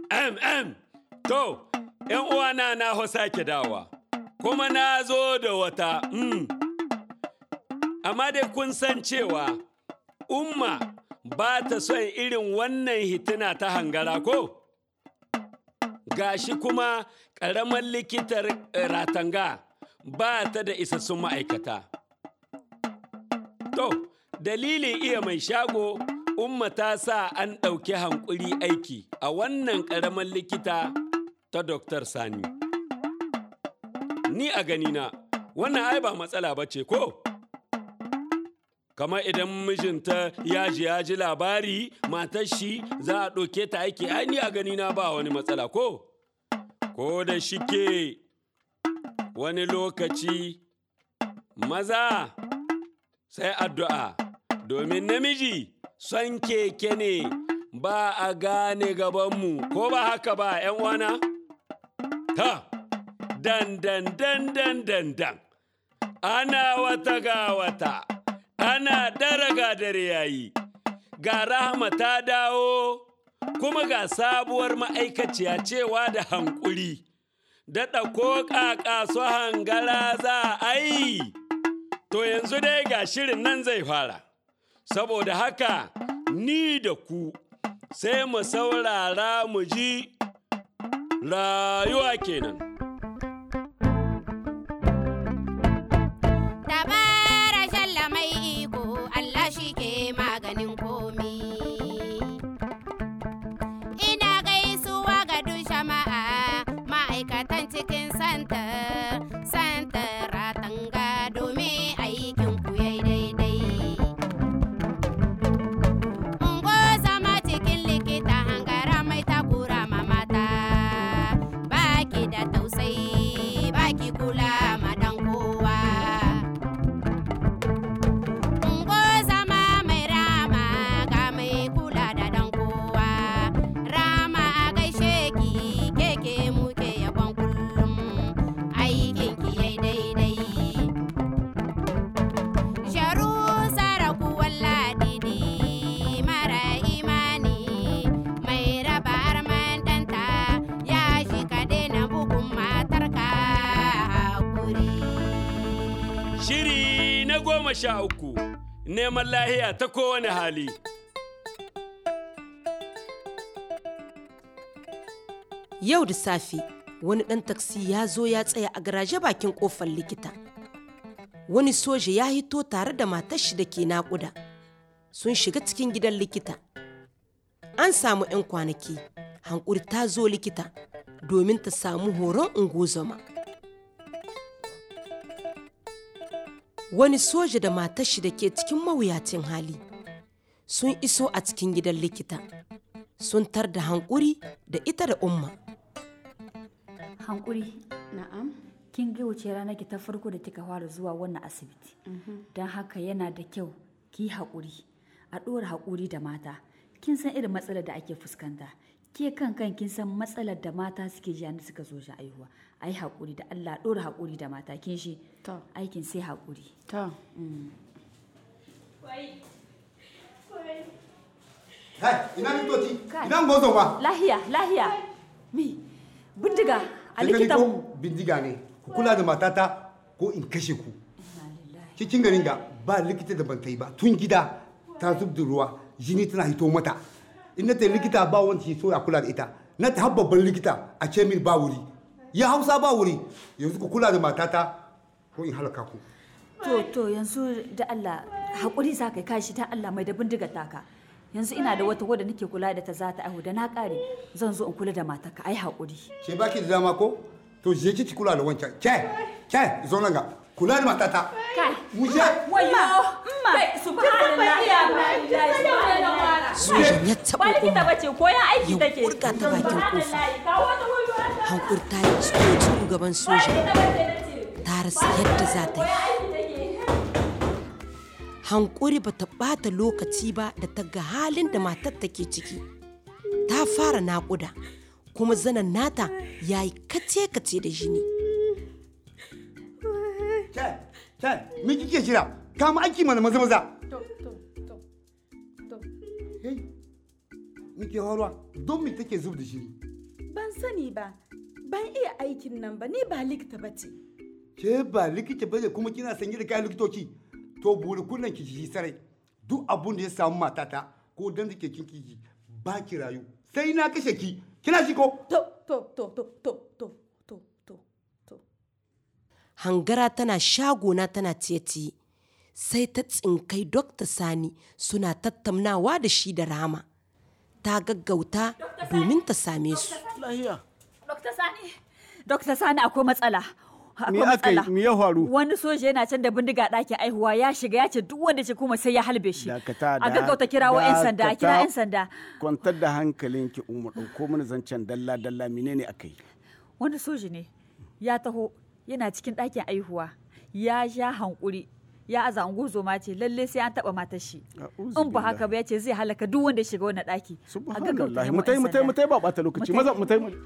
Em, em, to, ‘yan uwana na ho sake dawa, kuma na zo da wata, mm. Amma dai kun san cewa, umma ba ta son irin wannan hitina ta hangara ko? Gashi kuma ƙaramar likitar eh, ratanga ba ta da isassun ma'aikata. To, dalilin iya mai shago, umma ta sa an ɗauki hankuri aiki a wannan ƙaramar likita ta Dr. Sani. Ni a ganina, wannan ai ba matsala ba ce ko? Kamar idan mijinta ya ji ya ji labari, matar shi za a ɗauke ta aiki, ai ni a ganina ba wani matsala ko? Ko da shike wani lokaci maza sai addu'a domin namiji son keke ne ba a gane gabanmu ko ba haka ba ‘yan wana? Ta, dan dan dan dan dan dan, ana wata ga wata, ana daraga dare yayi, ga rahama ta dawo, kuma ga sabuwar ma'aikaciya cewa da hankuri, daɗa ko ƙaƙa su hangara za a yi. To yanzu dai ga shirin nan zai fara, saboda haka ni da ku sai mu saurara mu ji rayuwa kenan. Dabara shalla mai iko Allah shi ke maganin komi. Ina gaisuwa ga duk jama'a ma'aikatan cikin santa, santa ratanga domin aikin ku yayi daidai. Ungo zama cikin likita hangara mai takura ma mata, baki da tausayi, baki kula ma dan kowa. Ungo zama mai rama ga mai kula da dan kowa. Rama a gaishe ki keke muke yabon kullum aikin ki yai daidai. Sharu saraku walladidi mara imani mai raba arman danta ya shi ka daina bugun matarka hakuri. Shiri na goma sha uku, neman lahiya ta kowane hali. Yau da safe wani ɗan taksi ya zo ya tsaya a garaje bakin ƙofar likita. Wani soja ya hito tare da matar shi da ke naƙuda. Sun shiga cikin gidan likita. An samu 'yan kwanaki, hankuri ta zo likita domin ta samu horon ungozoma. Wani soja da matar shi da ke cikin mawuyacin hali sun iso a cikin gidan likita. Sun tar da hankuri da ita da umma. hankuri Na'am. kin ga wuce rana ki ta farko da kika fara zuwa wannan asibiti don haka yana da kyau ki yi haƙuri a ɗora haƙuri da mata kin san irin matsalar da ake fuskanta ke kan kan kin san matsalar da mata suke ji da suka zo shi aihuwa a yi haƙuri da Allah a ɗora haƙuri da mata kin shi To. aikin sai haƙuri To. Hai, ina likitoci? Kai. Ina ngozon wa? lahiya lahiya mi bindiga a Kin gani likitan mu ko bindiga ne. Ku kula da matata ko in kashe ku. Cikin garin ga ba likita da ban ta yi ba. Tun gida ta zub da ruwa, jini tana hito mata. In na ta yi likita ba wanda ke so ya kula da ita. Na ta har babban likita a ce min ba wuri. Ya hausa ba wuri. Yanzu ku kula da matata ko in halaka ku. to to yanzu da Allah haƙuri za ka yi kashi ta Allah mai da bindigar taka yanzu ina da wata wadda nake kula da ta za ta aihu da na ƙare zan zo in kula da matarka ai haƙuri Ke baki da dama ko? To je ki kula da wancan. Ke, ke, zo nan ga. Kula da matata. kai Mu je. wayo amma subhanallah Sojan ya taɓa ba likita umma. bace koyan aiki ya take kurga ta bakin kofa hankur ta yi tsoro gaban soja ta rasa yadda za ta yi hankuri ba ta ɓata lokaci ba da ta ga halin da matar take ciki ta fara naƙuda kuma zanen nata ya yi kace-kace da jini Ke, ke, me kike jira? Kama aiki mana maza maza. To, to, to, to. Hey, muke horwa don me take zub da jini? ban sani ba ban iya aikin nan ba ni ba likita ba ce ke ba likita bane kuma kina sanye da kayan likitoci to buri kunnan ki ji sarai duk abun da ya samu matata ko dan dake kin kiji ba ki rayu sai na kashe ki kina ji ko to to to to to to to to to hangara tana shagona tana tiye-tiye sai ta tsinkai dokta sani suna tattaunawa da shi da rama ta gaggauta domin ta same su lahiya Dokta Sani Dokta Sani akwai matsala me akwai aka yi matsala me ya faru wani soja yana can da bindiga ɗakin aihuwa ya shiga ya ce duk wanda ce kuma sai ya halbe shi dakata a gaggauta kirawo 'yan sanda a kira 'yan sanda kwantar da hankalinki umar ɗauko mana zancen dalla dalla menene aka yi wani soja ne ya taho yana cikin ɗakin aihuwa ya sha hankuri ya aza zoma ce lalle sai an taɓa matar shi A'udhu in ba haka ba ya ce zai halaka duk wanda ya shiga wannan ɗaki a gaggauta subhanallah nemo mutai 'yan mutai sanda. mutai ba bata lokaci Mutai. maza mutai mu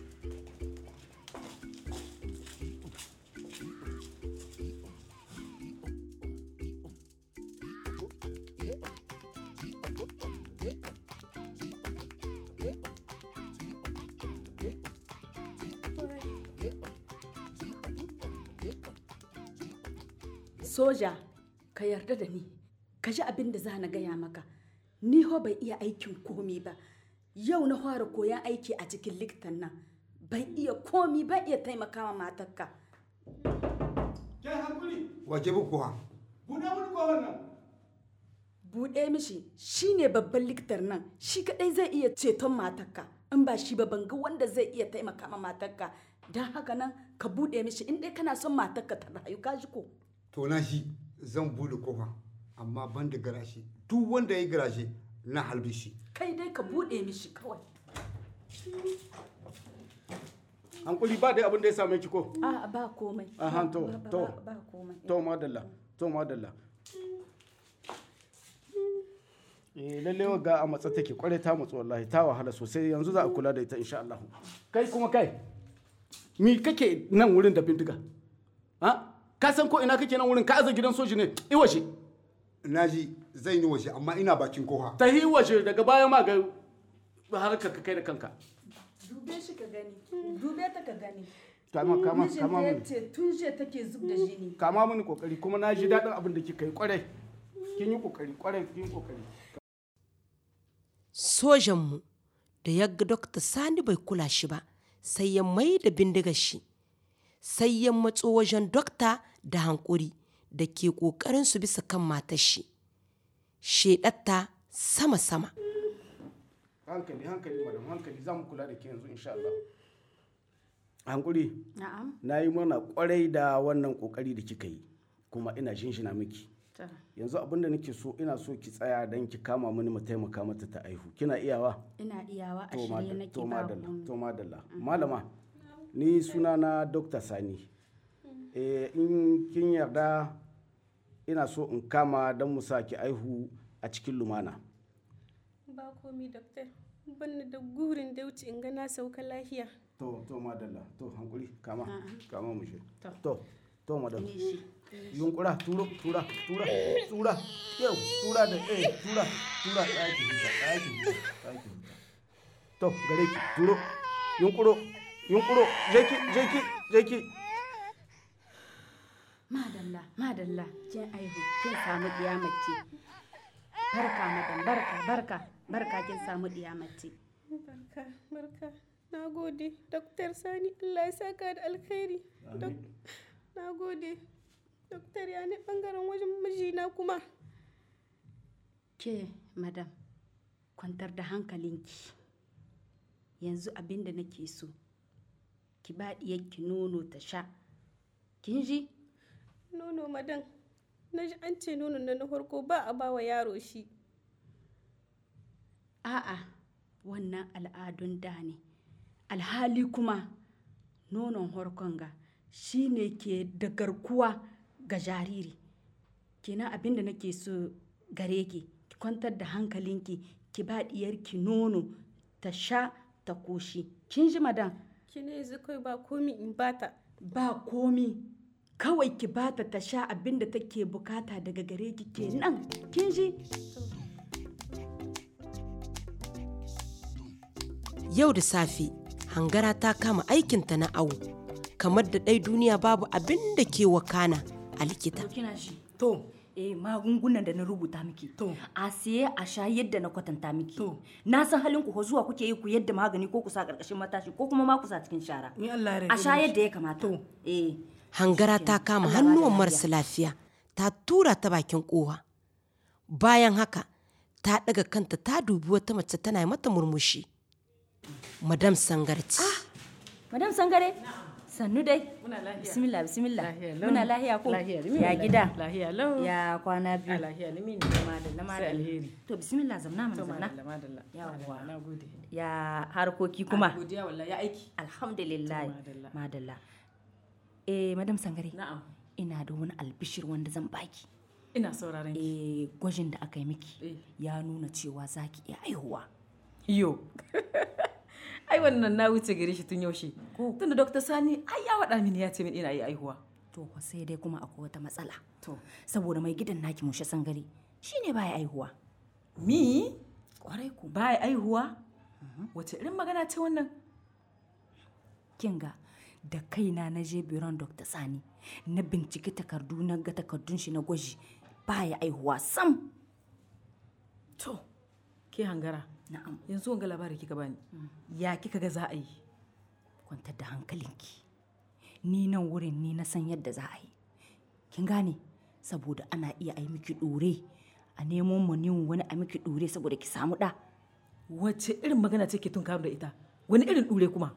soja ka yarda da ni ka ji abin da za na gaya maka ni ho bai iya aikin komi ba yau na fara koyan aiki a cikin likitan nan ban iya komi ban iya taimakawa matarka ke hankuli waje bu kuwa buɗe mun ko wannan buɗe mishi shine babban likitar nan shi kadai zai iya ceton matarka in ba shi ba ban ga wanda zai iya taimaka ma matarka don haka nan ka buɗe mishi in dai kana son matarka ta rayu ka ji ko to na shi zan bude kofa amma ban da garashi duk wanda ya yi garashi na halbe shi kai dai ka buɗe mishi kawai hankuli ba dai abin da ya same ki ko a ba komai Aha, to, Ba- ba- to. ba- ba komai to madalla to madalla eh lalle ga a matsa take kware ta matsu wallahi ta wahala sosai yanzu za a kula da ita insha Allah kai kuma kai mi kake nan wurin da bindiga ha ka san ko ina kake nan wurin ka aza gidan soji ne i waje na ji zan yi waje amma ina bakin kofa ta yi waje daga baya ma ga harkar ka kai da kanka dube shi ka gani dube ta ka gani kama kama mijinta kama ya mun ce tun jiya take zub da jini kama mini kokari kuma na ji daɗin abin da kika yi kwarai kin yi kokari kwarai kin yi kokari sojanmu da ya ga dokta sani bai kula shi ba sai ya mai da bindigar shi sai ya matso wajen dokta da hankuri da ke ƙoƙarin su bisa kan matar shi shedatta sama-sama hankali hankali madam hankali za mu kula da ke yanzu insha Allah hankuri na'am na yi mana kwarai da wannan kokari da kika yi kuma ina shinshina miki yanzu abin da nake so ina so ki tsaya don ki kama mini mu taimaka mata ta aihu kina iyawa ina iyawa a to shirye madalla nake to ba madalla komai. to madalla malama ni suna na dr sani eh, in kin yarda ina so in kama don mu sa ki aihu a cikin lumana ba komi doktor banni da gurin da wuce in ga na sauka lahiya to to madalla to hankuri kama kama mu shi to to madalla yunkura turo tura tura tura yau tura da eh tura tura ɗaki huta ɗaki huta ɗaki huta to gare ki turo yunkuro yunkuro jeki jeki jeki madalla madalla kin aihu kin samu diya mace barka madam barka barka barka kin samu diya mace barka barka na gode doktor sani allah ya saka da alkhairi Dok- na gode doktor ya ne bangaren wajen mijina kuma ke madam kwantar da hankalinki yanzu abin da nake so ki ba diyarki nono ta sha kin ji nono madan na ji an ce nono na na farko ba a ba wa yaro shi a'a wannan al'adun da ne alhali kuma nonon harkon ga shi ne ke da garkuwa ga jariri kenan abin da nake so gare ki ki kwantar da hankalinki ki ba diyarki nono ta sha ta koshi kin ji madan ki ne yanzu kai ba komi in bata ba komi kawai ki bata ta sha abin da take bukata daga gare ki kenan kin ji yau da safe hangara ta kama aikinta na awo kamar da ɗai duniya babu abin da ke wakana a likita kina shi To, eh magungunan da na rubuta miki To. a siye a sha yadda na kwatanta miki To. na san halin ku ko zuwa kuke yi ku yadda magani ko ku sa karkashin matashi ko kuma ma ku sa cikin shara ni Allah ya rage a sha miki. yadda ya kamata To. eh hangara ta kama Allah ba da hannuwan lafiya. marasa lafiya ta tura ta bakin kowa bayan haka ta ɗaga kanta ta dubi wata mace tana mata murmushi madam sangarci madam sangare sannu dai Muna lahiya. bismillah bismillah Lahiya lau. muna lahiya ko Lahiya, limi ya wallahi. gida Lahiya lau. ya kwana biyu A lahiya limi ne. madalla Sai madalla alheri. to bismillah zamna mana To, zamna madalla, madalla. Yawwa. Madalla, Na gode. ya harkoki kuma Godiya wallahi ya aiki. alhamdulillah To, madalla. madalla eh madam sangare Na'am. ina da wani albishir wanda zan baki Ina sauraron ki. eh gwajin da aka yi miki Eh. ya nuna cewa zaki iya aihuwa Yo. ai wannan na wuce gare shi tun yaushe. Tunda Dr. Sani ai ya waɗa mini ya ce min ina yi aihuwa. to fa sai dai kuma akwai wata matsala To. saboda mai gidan naki mushe sangare shine baya aihuwa Mi? kwarai ku Ba ya aihuwa? Wace irin magana ce wannan? kinga da kaina na je biron dr sani na binciki takardu na ga takardun shi na gwaji baya aihuwa sam To. Ke hangara. na'am Yanzu wanga labari kika bani. Ya kika ga za a yi? kwantar da hankalinki ni nan wurin ni na san yadda za a yi kin gane saboda ana iya ai miki ɗore a nemo mu wani a miki ɗore saboda ki samu ɗa Wace irin magana ce ke tun da ita? Wani irin ɗure kuma?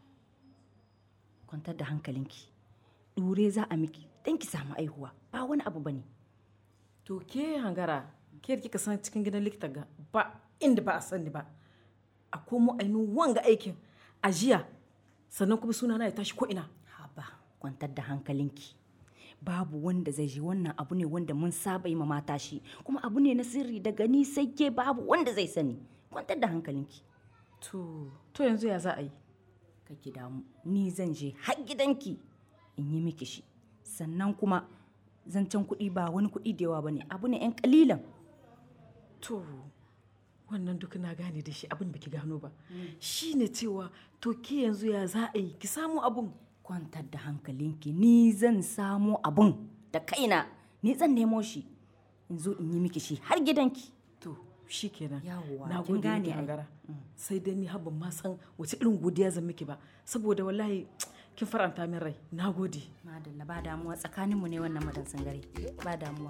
kwantar da hankalinki ɗure za a miki don ki samu aihuwa ba wani abu bane To ke hangara, ke da kika san cikin gidan likita ga ba inda ba a sani ba. A komo ainihin wanga aikin a jiya sannan kuma suna na ya tashi ko ina. haba kwantar da hankalinki babu wanda zai ji wannan abu ne wanda mun saba yi ma mata shi kuma abu ne na sirri daga ni sai ke babu wanda zai sani kwantar da hankalinki To, to yanzu ya za a yi? kake damu ni zan je har gidanki in yi miki shi sannan kuma zancen kuɗi ba wani kuɗi da yawa bane abu ne yan kalilan To, wannan duk na gane da shi abin baki gano ba. Shi ne cewa to ke yanzu ya za a yi ki samu abun. kwantar da hankalinki ni zan samo abun da kaina ni zan nemo shi in zo in yi miki shi har gidanki To, shi kenan. Yawwa, Na kin gode gane miki ai. hangara. Sai dai ni habban ma san wace irin godiya zan miki ba. Saboda wallahi kin faranta min rai. Na gode. madalla ba damuwa tsakaninmu ne wannan madan sangare ba damuwa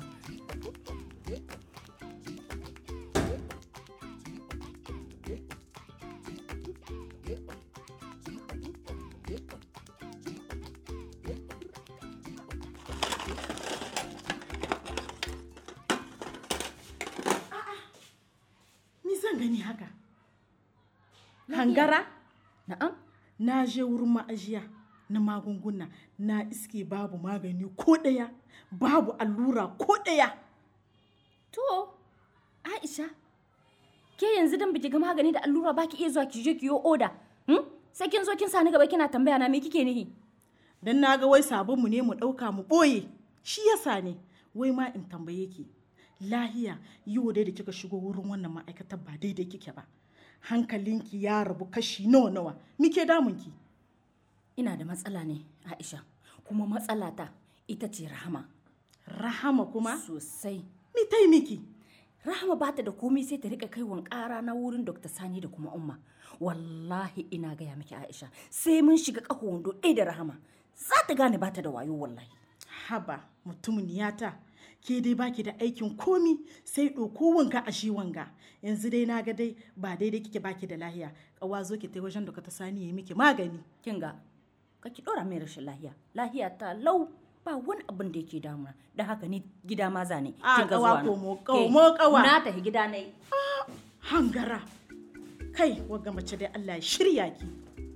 Ni zan gani haka. Hangara, na'am na je wurin ma'ajiya na magunguna na iske babu magani ko ɗaya, babu allura ko ɗaya. To, Aisha, ke yanzu dan biki ga magani da allura baki iya zuwa ki je ki yo oda. Hmm? Sai kin zo kin sani gaba kina tambaya na me kike nihi? Dan na ga wai sabonmu ne mu ɗauka mu ɓoye. Shi yasa ne, wai ma in tambaye ki. Lahiya, yau dai da kika shigo wurin wannan ma'aikatar ba daidai kike ba. Hankalinki ya rabu kashi nawa nawa. Mike damunki? Ina da matsala ne, Aisha. Kuma matsalata ita ce Rahama. Rahama kuma? Sosai. Mi tai miki? Rahama ba ta da komai sai ta rika kaiwan ƙara na wurin Dr. Sani da kuma Umma. Wallahi ina gaya miki Aisha, sai mun shiga ƙaho wando ɗaya da Rahama. Za ta gane ba ta da wayo wallahi. Haba, mutumin niyata. Ke dai baki da aikin komi sai ɗauko wanga a shi wanga. Yanzu dai na ga dai ba daidai kike baki da lahiya. Ƙawa zo ki tai wajen da ta sani ya miki magani. Kin ga, ka ki ɗora mai rashin lahiya. Lahiya ta lau ba wani abin da yake damuna. Don haka ni gida ma zane. A, Kin ga ƙawa zuwa na. komo, Ke, komo, ƙawa. Na tafi gida na yi. Hangara. Kai, wagga mace dai Allah ya shirya ki.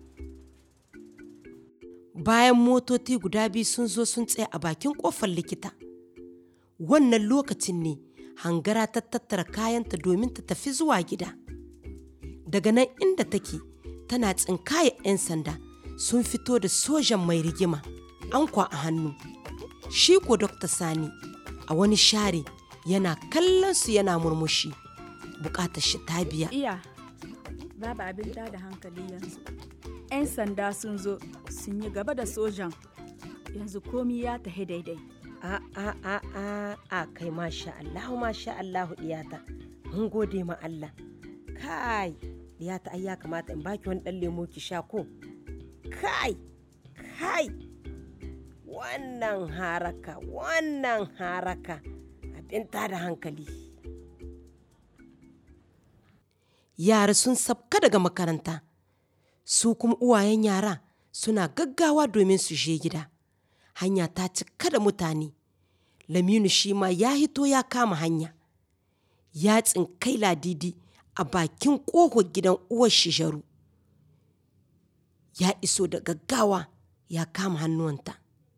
bayan motoci guda biyu sun zo sun tsaya a bakin kofar likita wannan lokacin ne hangara ta tattara kayanta domin ta tafi zuwa gida daga nan inda take tana tsinkaya 'yan sanda sun fito da sojan mai rigima ankwa a hannu shi ko Dr. sani a wani share yana kallon su yana murmushi bukatar shi ta biya Iya, babu abin da hankali yanzu. 'yan sanda sun zo sun yi gaba da sojan yanzu komi ya tafi daidai a a a a a kai masha Allahu masha Allahu diyata mun gode ma Allah kai diyata ai ya kamata in baki wani dan lemo ki sha ko kai kai wannan haraka wannan haraka abin da hankali yara sun sabka daga makaranta su kuma uwayen yara suna gaggawa domin su je gida hanya ta cika da mutane laminu shi ma ya hito ya kama hanya ya tsinkai ladidi a bakin ƙofar gidan uwar shijaru ya iso da gaggawa ya kama hannuwanta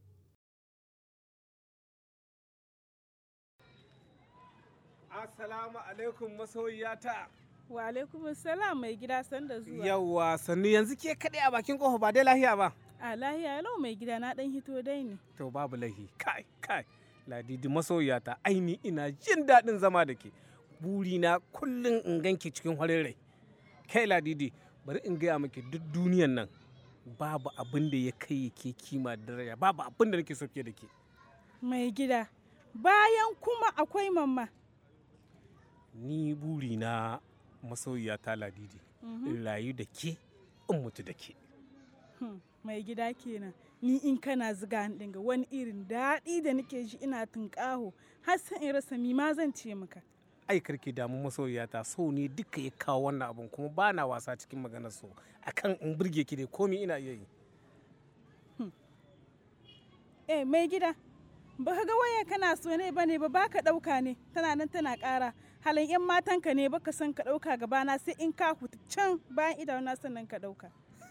Assalamu alaikum masoyiyata. Wa alaikum salam mai gida sanda zuwa. Yawwa sannu yanzu ke kaɗai a bakin ƙofa ba dai lahiya ba. A lahiya lau mai gida na ɗan hito dai ne. To babu lahi kai kai ladidi masoyiyata aini ina jin daɗin zama da ke. Burina kullum in ganki cikin farin rai. Kai ladidi bari in gaya miki duk duniyan nan babu abin da ya kai ke kima da daraja babu abin da nake so fiye da ke. Mai gida bayan kuma akwai mamma. Ni burina masoyiyata ladidi in rayu da ke in mutu da ke. Hmm, mai gida kenan ni in kana ziga ni dinga wani irin daɗi da nake ji ina tunƙaho har san in rasa mi ma zan ce maka ai karki damu masoyiyata so ne duka ya kawo wannan abun kuma ba na wasa cikin maganar so akan in burge ki dai komi ina iya yi eh mai gida ba ka ga waya kana so ne ba ne ba baka ɗauka ne tana nan tana ƙara halin yan matanka ne baka san ka ɗauka gabana sai in ka huta can bayan idanuna sannan ka ɗauka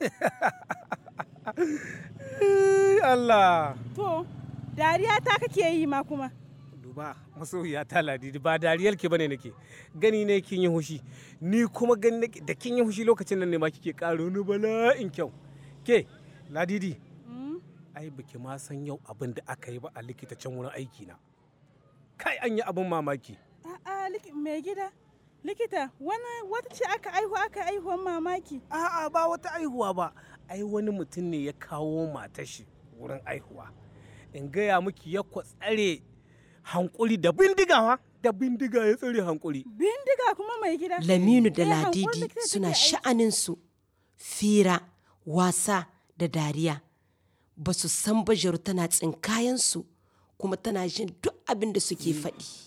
Allah to dariya ta kake yi ma kuma duba masoyiyata ladidi ba dariyar ki bane nake gani ne kin yi hushi ni kuma gani nake da kin yi hushi lokacin nan ne ma kike ƙaro ni bala'in kyau ke ladidi ai baki ma san yau abin da aka yi ba a likita can wurin aiki na kai an yi abin mamaki a'a mai gida likita wani wata ce aka aihu aka aihuwan mamaki a'a ba wata aihuwa ba ai wani mutum ne ya kawo matar shi wurin aihuwa in gaya miki ya tsare hankuri da bindigawa da bindiga ya tsare hankuri bindiga kuma mai gida laminu da Eh, hankuri ladidi likita suna take aiki. sha'aninsu fira wasa da dariya ba su san bajaru tana tsinkayensu kuma tana jin duk abin da suke faɗi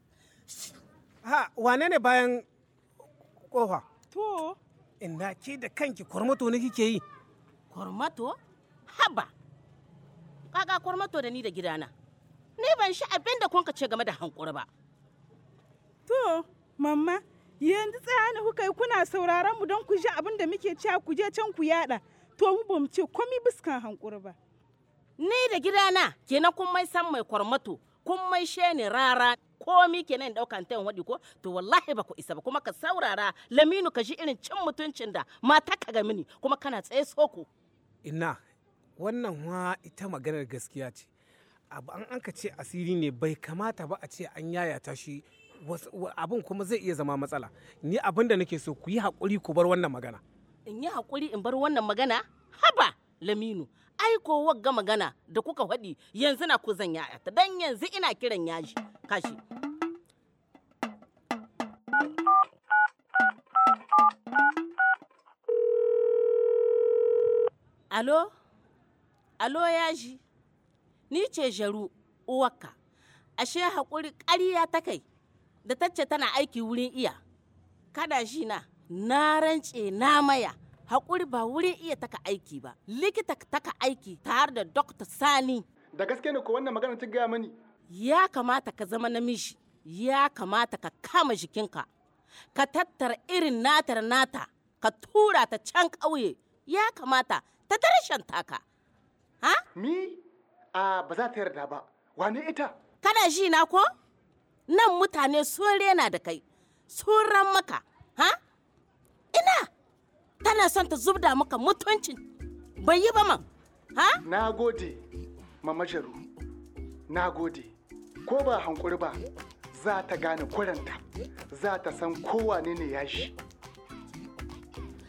ha wane ne bayan kofa to ina ke da kanki kwarmato ne kike yi Kwarmato? Haba! Kaga kwarmato da ni da gidana. Ni ban shi abin da kun ce game da hankuri ba. to mamma yanzu tsaya ne kuka yi kuna sauraron mu don ku ji abin da muke cewa ku je can ku yada to mu ba mu ce komi biskan hankuri ba Ni da gidana kenan kun mai san mai kwarmato, kun mai sheni rara komi kenan daukan tayin waɗi ko to wallahi ba ku isa ba kuma ka saurara laminu ka ji irin cin mutuncin da mata ka ga mini kuma kana tsaye soko. ina wannan wa ita maganar gaskiya ce abu an anka ce asiri ne bai kamata ba a ce an yayata shi wasu- wa- abin kuma zai iya zama matsala ni abin da nake so ku yi haƙuri ku bar wannan magana In yi haƙuri in bar wannan magana? Haba laminu. Ai ko wagga magana da kuka faɗi yanzu na ku zan yaya ta dan yanzu ina kiran yaji. Kashi. Alo? Alo yaji? Ni ce Jaru uwarka. Ashe haƙuri ƙarya ta kai da tacce tana aiki wurin iya. Kada shi na, na rance na maya. Haƙuri ba wurin iya taka aiki ba. Likita taka aiki tare da Dr. Sani. Da gaske ne ko wannan magana ta gaya mani? Ya kamata ka zama namiji, ya kamata ka kama jikinka, ka tattara irin natar nata, ka tura ta can ƙauye, ya kamata ta tarshen taka. Ha? Mi? A ba za ta yarda ba. Wane ita? Kana ji na ko? Nan mutane sun rena da kai, sun ran maka, ha? Ina, tana son ta zubda maka mutuncin, bai yi ba man, ha? Na gode, Mama Jaru. Na gode. Ko ba hankuri ba, za ta gane kuranta. Za ta san kowane ne ya shi.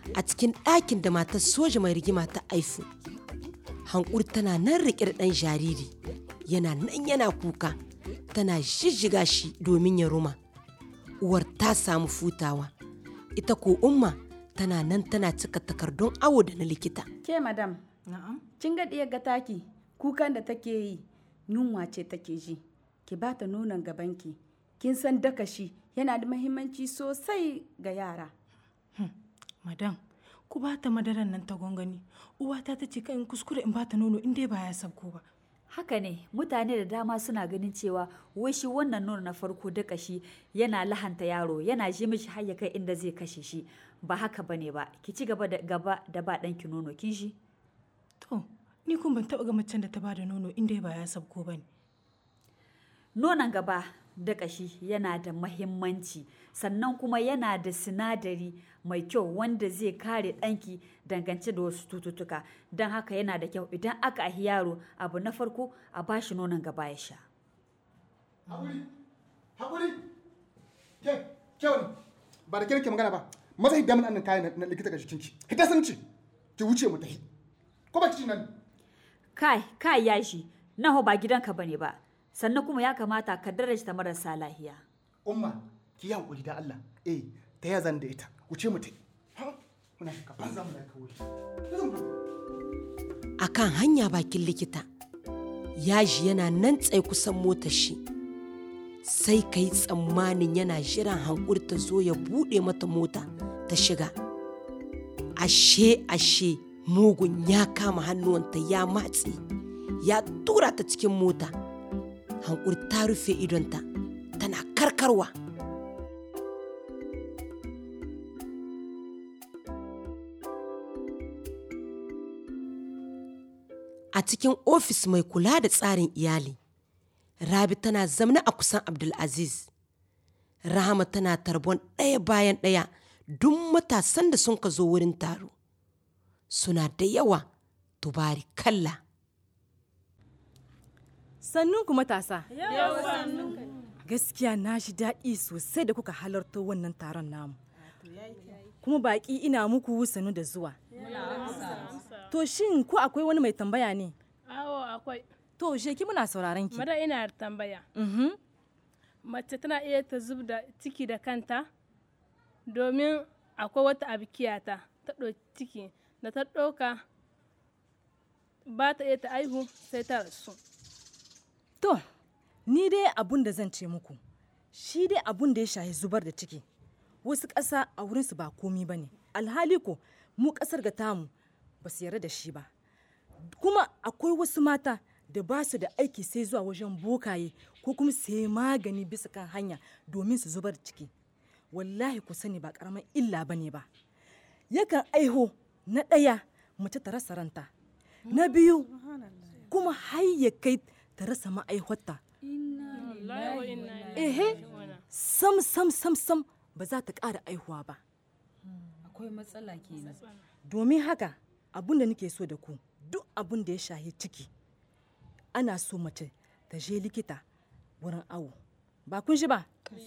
a cikin ɗakin da matar soja mai rigima ta aifu hankuri tana nan riƙe da ɗan jariri yana nan yana kuka tana jijjiga shi domin ya ruma uwar ta samu futawa ita ko umma tana nan tana cika takardun awo da na likita Ke madam, Na'am. kin ga ɗiyar ga taki kukan da take yi yunwa ce take ji. Ki ba ta nonon gabanki. Kin san daka shi yana da mahimmanci sosai ga yara. Madam, ku ba ta madaran nan ta gwangwani. Uwata ta ce kan kuskure in ba ta nono in dai ba ya sabko ba. Haka ne, mutane da dama suna ganin cewa wai shi wannan nono na farko daka shi yana lahanta yaro, yana ji mishi har ya kai inda zai kashe shi. Ba haka bane ba, ki ci gaba da gaba da ba ɗanki nono kin shi. To, ni kun ban taɓa ga macen da ta ba da nono in dai ba ya sabko ba ne. Nonon gaba da ƙashi yana da mahimmanci sannan kuma yana da sinadari mai kyau wanda zai kare ɗanki dangance da wasu cututtuka don haka yana da kyau idan aka ahi yaro abu na farko a bashi nonon gaba ya sha. Haƙuri, haƙuri. Ke, ke wani, ba da kirki magana ba. Maza hidda min annan kayan na likita ga jikinki. Hidda sun ce, ki wuce mu tafi. Ko ba ki ci nan? Kai, kai ya shi, naho ba gidanka bane ba. Sannan kuma ya kamata ka darajta marasa lahiya. Umma, ki yi haƙuri da Allah. Eh, ta ya zan da ita. Wuce mu tafi. Ha? Muna shaka banza mu da kawai. a kan hanya bakin likita yaji yana nan tsaye kusan motar shi sai ka yi tsammanin yana jiran hankuri ta zo ya buɗe mata mota ta shiga ashe ashe mugun ya kama hannuwanta ya matse ya tura ta cikin mota hankuri ta rufe idonta tana karkarwa a cikin ofis mai kula da tsarin iyali rabi tana zamna a kusan abdulaziz rahama tana tarbon ɗaya bayan ɗaya duk matasan da sun ka zo wurin taro suna da yawa tubari kalla Sannun ku matasa. Gaskiya na shi daɗi sosai da kuka halarta wannan taron namu. Kuma baƙi ina muku sannu da zuwa. To shin ko akwai wani mai tambaya ne? Awo akwai. To sheki muna sauraron ki. Mara ina da tambaya. Mhm. Mace tana iya ta zub da ciki da kanta domin akwai wata abikiyata ta ɗauki ciki da ta ɗauka ba ta iya ta aihu sai ta rasu. To, ni dai abun da zan ce muku, shi dai abun da ya shahi zubar da ciki. Wasu ƙasa a wurinsu ba komi ba ne, alhali ko mu ƙasar ga tamu ba su yarda da shi ba. Kuma akwai wasu mata da ba su da aiki sai zuwa wajen bokaye ko kuma sai magani bisa kan hanya domin su zubar da ciki. Wallahi ku sani ba ƙaramin illa ba ne ba. Yakan aiho na ɗaya mace ta rasa ranta, na biyu kuma har ya kai ta rasa ma'aihwata. Ehe, sam sam sam sam ba za ta ƙara aihuwa ba. Akwai matsala kenan. Domin haka abun da nake so da ku duk abun da ya shahi ciki ana so mace ta je likita wurin awo. Ba kun shi ba?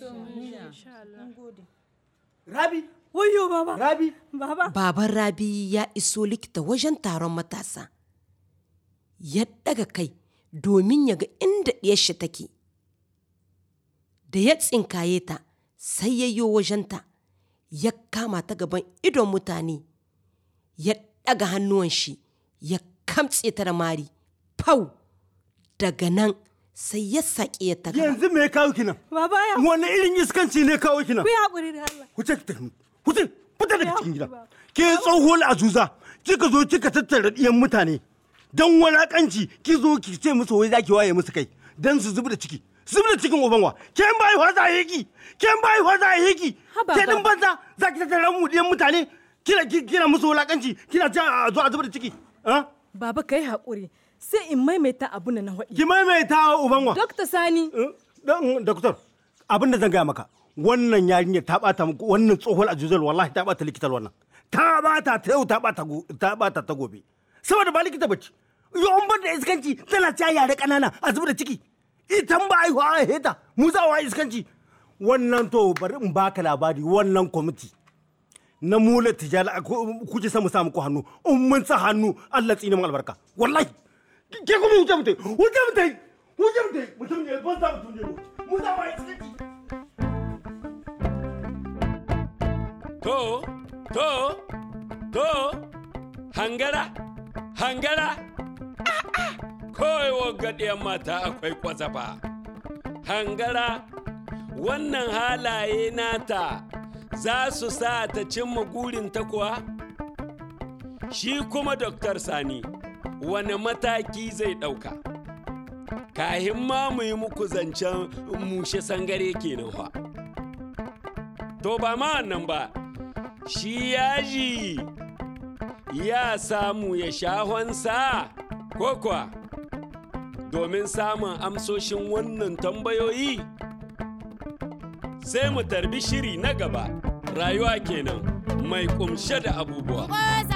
Rabi, Wayo baba. Rabi, Baba. baban rabi ya iso likita wajen taron matasa ya ɗaga kai domin ya ga inda ɗiyarshi take da ya tsinkaye ta sai ya yi wajenta ya kama ta gaban idon mutane ya ɗaga hannuwan shi ya kamtse ta da mari fau daga nan sai ya saƙe ya ta gaba. yanzu me ya kawo ki nan Baba ya. wani irin iskanci ne kawo ki nan Ku yi haƙuri da Allah. Huce ki tafi. Huce fita daga cikin gida. Ke tsohuwar azuza kika zo kika tattara ɗiyan mutane. Dan walakanci ki zo ki ce musu wai zaki waye musu kai dan su zubi da ciki. Zubi da cikin ubanwa. Ke in bai wasa yeki. Ke in bai wasa yeki. Haba, Ke din baba. banza zaki tattara mu ɗiyan mutane. Kina ki- kina musu walakanci kina ce a zo a zubi da ciki. Ah? Baba ka yi haƙuri sai in maimaita abun da na faɗi. Ki maimaita ubanwa. Dokta Sani. Dan doktor abin da zan gaya maka wannan yarinya ta bata muku wannan tsohon ajuzal wallahi ta bata likitar wannan ta bata ta yau ta bata go- ta bata ta gobe saboda ba likita bace yo an bar da iskanci tana ta yare kanana a zubar da ciki ita ba ai wa heta mu za wa iskanci wannan to bari in baka labari wannan kwamiti na mula tijala ku- kuke samu samu ku hannu in mun sa hannu Allah tsine mu albarka wallahi ke kuma wuce mutai wuce mutai wuce mutai mutum ne ban za mutum ne mu za mu yi To, to, to, hangara, hangara. Kawai waggaɗiyar mata akwai kwazafa. Hangara, wannan halaye nata za su sa ta cimma gurinta kuwa? Shi kuma Doktar Sani, wani mataki zai ɗauka? Kahin ma mu yi muku zancen mushe sangare kenan fa. To ba ma wannan ba, shi yaji ya samu ya shahonsa ko kuwa domin samun amsoshin wannan tambayoyi sai mu tarbi shiri na gaba rayuwa kenan mai kumshe da abubuwa.